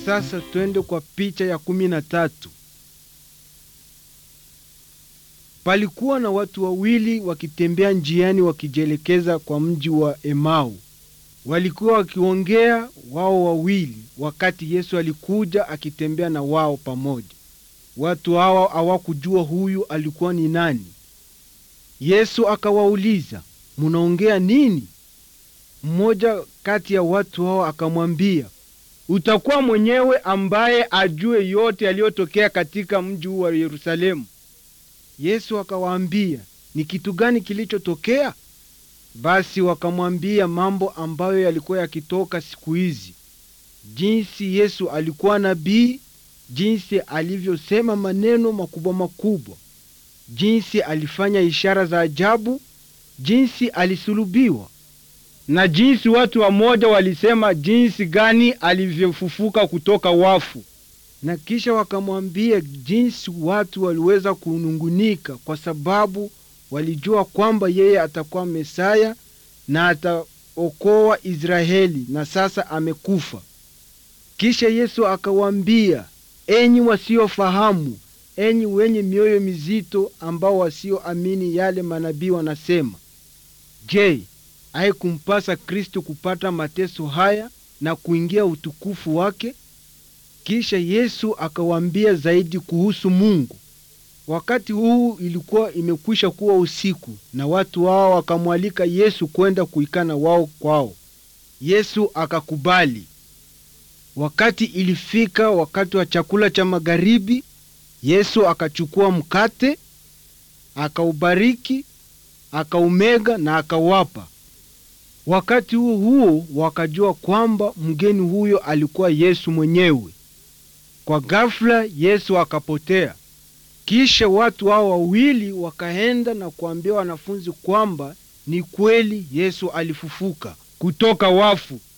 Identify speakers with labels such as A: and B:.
A: sasa twende kwa picha ya kumi na tatu. Palikuwa na watu wawili wakitembea njiani wakijielekeza kwa mji wa Emau. Walikuwa wakiongea wao wawili wakati Yesu alikuja akitembea na wao pamoja. Watu hawa hawakujua huyu alikuwa ni nani. Yesu akawauliza, munaongea nini? Mmoja kati ya watu hao akamwambia, utakuwa mwenyewe ambaye ajue yote yaliyotokea katika mji huu wa Yerusalemu. Yesu akawaambia, ni kitu gani kilichotokea? Basi wakamwambia mambo ambayo yalikuwa yakitoka siku hizi, jinsi Yesu alikuwa nabii, jinsi alivyosema maneno makubwa makubwa, jinsi alifanya ishara za ajabu, jinsi alisulubiwa na jinsi watu wamoja walisema jinsi gani alivyofufuka kutoka wafu. Na kisha wakamwambia jinsi watu waliweza kunungunika kwa sababu walijua kwamba yeye atakuwa Mesaya na ataokoa Israeli, na sasa amekufa. Kisha Yesu akawaambia, enyi wasiofahamu, enyi wenye mioyo mizito, ambao wasioamini yale manabii wanasema, je, haikumpasa Kristo kupata mateso haya na kuingia utukufu wake? Kisha Yesu akawaambia zaidi kuhusu Mungu. Wakati huu ilikuwa imekwisha kuwa usiku, na watu hao wakamwalika Yesu kwenda kuikana wao kwao. Yesu akakubali. Wakati ilifika wakati wa chakula cha magharibi, Yesu akachukua mkate, akaubariki, akaumega na akawapa. Wakati huo huo wakajua kwamba mgeni huyo alikuwa Yesu mwenyewe. Kwa ghafla Yesu akapotea. Kisha watu hao wawili wakaenda na kuambia wanafunzi kwamba ni kweli Yesu alifufuka kutoka wafu.